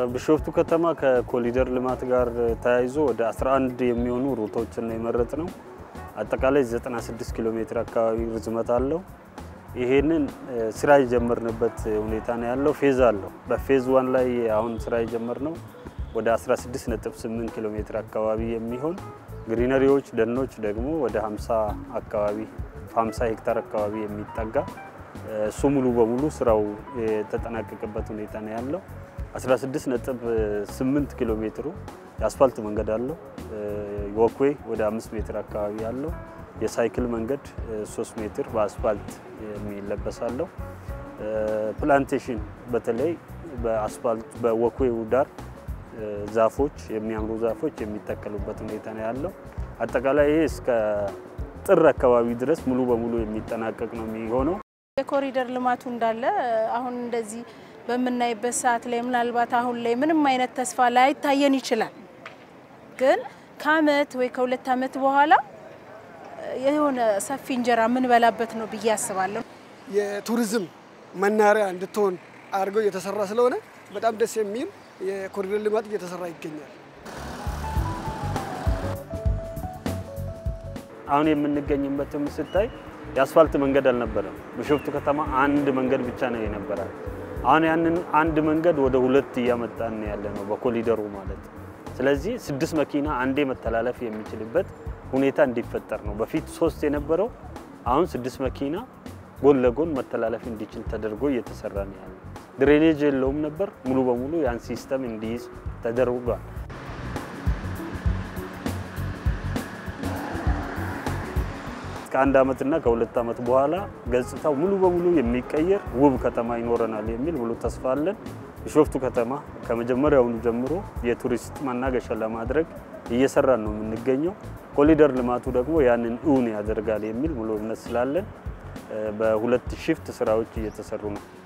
ቢሾፍቱ ከተማ ከኮሊደር ልማት ጋር ተያይዞ ወደ 11 የሚሆኑ ሩቶችን ነው የመረጥ ነው። አጠቃላይ 96 ኪሎ ሜትር አካባቢ ርዝመት አለው። ይሄንን ስራ የጀመርንበት ሁኔታ ነው ያለው። ፌዝ አለው። በፌዝ ዋን ላይ አሁን ስራ የጀመርነው ወደ 16.8 ኪሎ ሜትር አካባቢ የሚሆን ግሪነሪዎች፣ ደኖች ደግሞ ወደ 50 አካባቢ 50 ሄክታር አካባቢ የሚጠጋ እሱ ሙሉ በሙሉ ስራው የተጠናቀቀበት ሁኔታ ነው ያለው። 16.8 ኪሎ ሜትሩ የአስፋልት መንገድ አለው። ወክዌይ ወደ 5 ሜትር አካባቢ አለው። የሳይክል መንገድ 3 ሜትር በአስፋልት የሚለበሳለው። ፕላንቴሽን በተለይ በአስፋልት በወክዌው ዳር ዛፎች የሚያምሩ ዛፎች የሚተከሉበት ሁኔታ ነው ያለው። አጠቃላይ ይሄ እስከ ጥር አካባቢ ድረስ ሙሉ በሙሉ የሚጠናቀቅ ነው የሚሆነው። የኮሪደር ልማቱ እንዳለ አሁን እንደዚህ በምናይበት ሰዓት ላይ ምናልባት አሁን ላይ ምንም አይነት ተስፋ ላይታየን ይችላል። ግን ከአመት ወይ ከሁለት አመት በኋላ የሆነ ሰፊ እንጀራ የምንበላበት ነው ብዬ አስባለሁ። የቱሪዝም መናሪያ እንድትሆን አድርገው እየተሰራ ስለሆነ በጣም ደስ የሚል የኮሪደር ልማት እየተሰራ ይገኛል። አሁን የምንገኝበትም ስታይ የአስፋልት መንገድ አልነበረም። ቢሾፍቱ ከተማ አንድ መንገድ ብቻ ነው የነበራል። አሁን ያንን አንድ መንገድ ወደ ሁለት እያመጣን ያለ ነው በኮሊደሩ ማለት። ስለዚህ ስድስት መኪና አንዴ መተላለፍ የሚችልበት ሁኔታ እንዲፈጠር ነው። በፊት ሶስት የነበረው አሁን ስድስት መኪና ጎን ለጎን መተላለፍ እንዲችል ተደርጎ እየተሰራ ነው ያለው። ድሬኔጅ የለውም ነበር። ሙሉ በሙሉ ያን ሲስተም እንዲይዝ ተደርጓል። ከአንድ ዓመትና ከሁለት ዓመት በኋላ ገጽታው ሙሉ በሙሉ የሚቀየር ውብ ከተማ ይኖረናል የሚል ሙሉ ተስፋ አለን። ቢሾፍቱ ከተማ ከመጀመሪያውኑ ጀምሮ የቱሪስት መናገሻ ለማድረግ እየሰራን ነው የምንገኘው። ኮሊደር ልማቱ ደግሞ ያንን እውን ያደርጋል የሚል ሙሉ እምነት ስላለን በሁለት ሽፍት ስራዎች እየተሰሩ ነው።